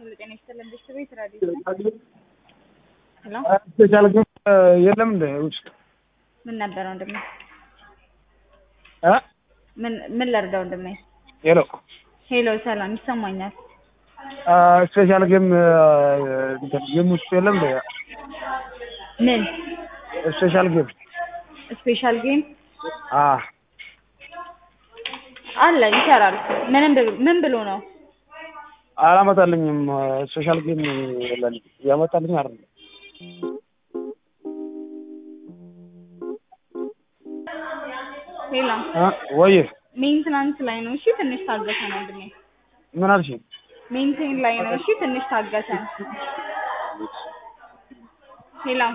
ሁሉ ጤና ይስጥልን ቤተሰቤት ራዲዮ ሄሎ ስፔሻል ግን የለም እንደ ውስጥ ምን ነበረ ወንድሜ? እ ምን ምን ላድርገው ወንድሜ? ሄሎ ሄሎ ሰላም ይሰማኛል። ስፔሻል ጌም ጌም ውስጥ የለም እንደ ምን ስፔሻል ጌም ስፔሻል ጌም አ አለ ይሰራል። ምንም ብ- ምን ብሎ ነው? አላመጣልኝም። ስፔሻል ጌም የለም ያመጣልኝ አይደለም። ሄሎ እ ወይ ሜንትናንስ ላይ ነው። እሺ ትንሽ ታገሰን ወንድሜ። ምን አልሽ? ሜንቴን ላይ ነው። እሺ ትንሽ ታገሰን። ሄሎ